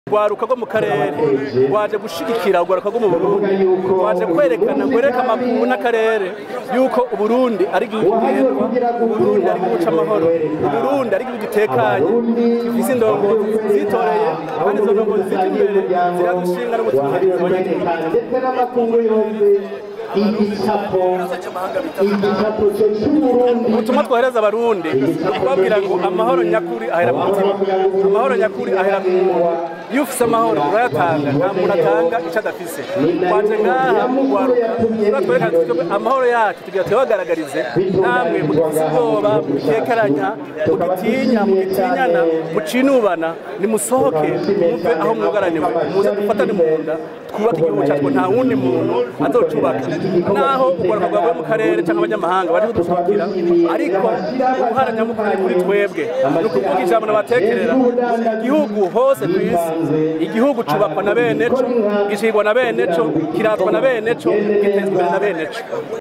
rwaruka rwo mu karere rwaje gushigikira urwaruka rwo mu burundi rwaje kwerekana rwereka amakungu n'akarere yuko uburundi ari igihugu kigendwa uburundi ari igihugu c'amahoro uburundi ari igihugu gitekanye gifise indongozi zitoreye kandi izo ndongozi zija imbere ziradushinga no gutunganiriza abanyagihugu ndetse n'amakungu yombi igicapo igicapo cyo cy'uburundi ubutumwa twohereza abarundi ni ukubabwira ngo amahoro nyakuri ahera mu mutima amahoro nyakuri ahera mu muntu iyo ufise amahoro urayatanga nta muntu atanga icyo adafise waje ngaha mugwaruka turatwerekana tuti amahoro yacu tugira tuyabagaragarize namwe mugifise ubwoba mugikekeranya mugitinya mugitinyana mucinubana nimusohoke muve aho mwugaraniwe muze dufatane mu nda twubake igihugu cyacu nta wundi muntu azocubaka naho urwaruka rwavuye mu karere cyangwa abanyamahanga bari kudushakira ariko uruhara nyamukuru ni kuri twebwe ni ukuvuga ijambo nabatekerera igihugu hose ku isi igihugu cubakwa na bene co gicibwa na bene co kiratwa na bene co gitezwa imbere na bene co